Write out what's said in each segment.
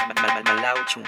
Malauchu.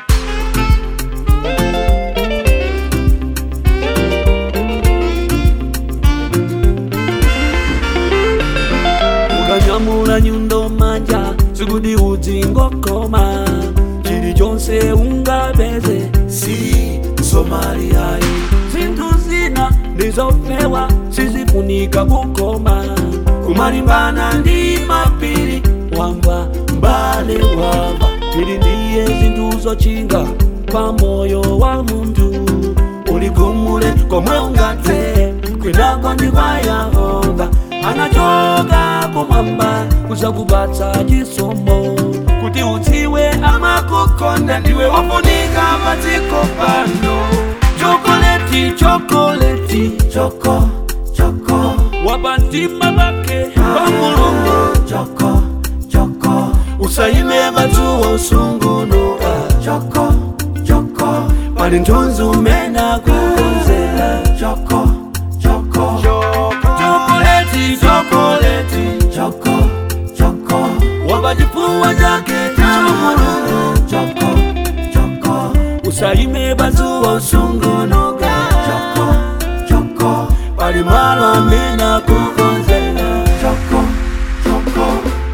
ukanyamula nyundo manja sikudi udzingokoma chilichonse ungapeze si somaliayi zinthu zina ndizofewa sizifunika kukoma kumalimbana ndi mapiri wamba mbale wamba pili ndiye zinthu zochinga pa moyo wa munthu uligumule komwe ungathe kwinako ndi kwa yehova anachoka kumwamba kuzakupatsa chisomo kuti udziwe amakukonda ndiwe wofunika padziko pano chokoleti chokoleti choko choko wapantima pake pa mulungu choko choko usayime madzuwa usungunuka choko choko pali nthunzi umena kukonzera choko choko chokoleti chokoleti choko choko wapachifuwa chake cha mulungu choko choko usayime madzuwa usungunuka choko choko pali malo amena kukonzera choko choko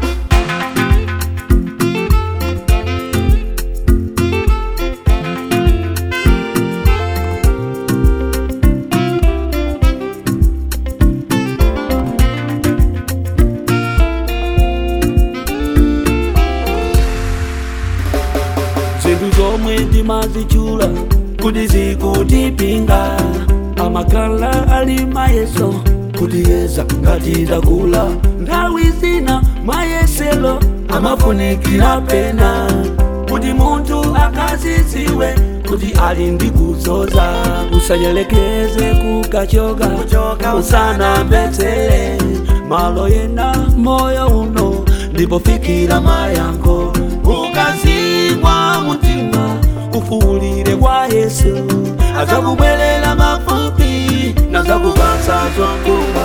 zinthu zomwe timazichula kuti zikutipinga amakhala ali mayeso kutiyeza ngati takula nthawi zina mayeselo amafunikira pena kuti munthu akaziziwe kuti ali ndi kuzoza usanyelekeze kukachoka usanambetsere malo yena moyo uno ndipofikira mayankho ukazingwa mutima ufuulire kwa yesu azakubwerera mafupi nazakupatsa zokumwa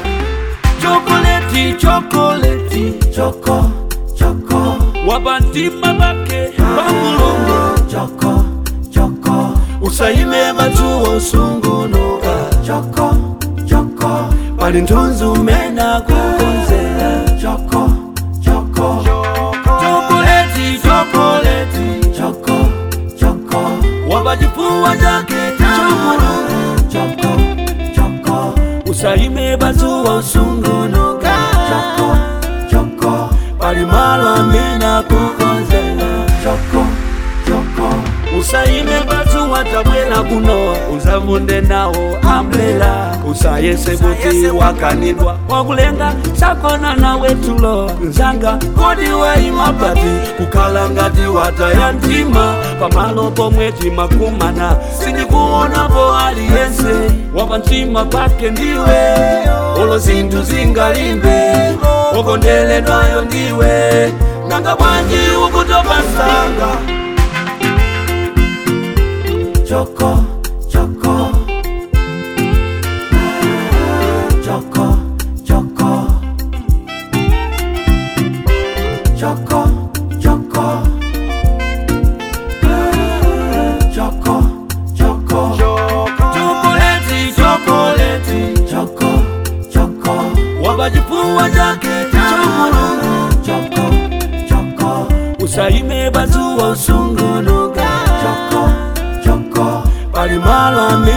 chokoleti chokoleti choko choko wapantima pake pa mulungu choko choko usayime madzuwa usungunuka choko choko pali nthunzi umena kukonzera choko choko chokoleti chokoleti choko choko wapachifuwa chake cha mulungu choko choko usayime madzuwa usungunuka choko choko pali malo amena kukonzera choko choko usayime madzuwa tabwera kuno uzavunde nawo amblela usayese kuti wakanidwa wakulenga sakona nawe tulo nzanga kodi waima pati kukhala ngati wataya mtima pamalo pomwe timakumana sindikuonapo aliyense wapamtima pake ndiwe olo zinthu zingalimbe wokondeledwayo ndiwe nanga bwanji ukutopa nsanga Choco, choco. Choco, choco. Choco, choco. Choco, choco. Chocolate, chocolate. Choco, choco. Wapachifuwa chake cha mulungu. Choco, choco. Usayime madzuwa usungunuka. Choco, choko pali malo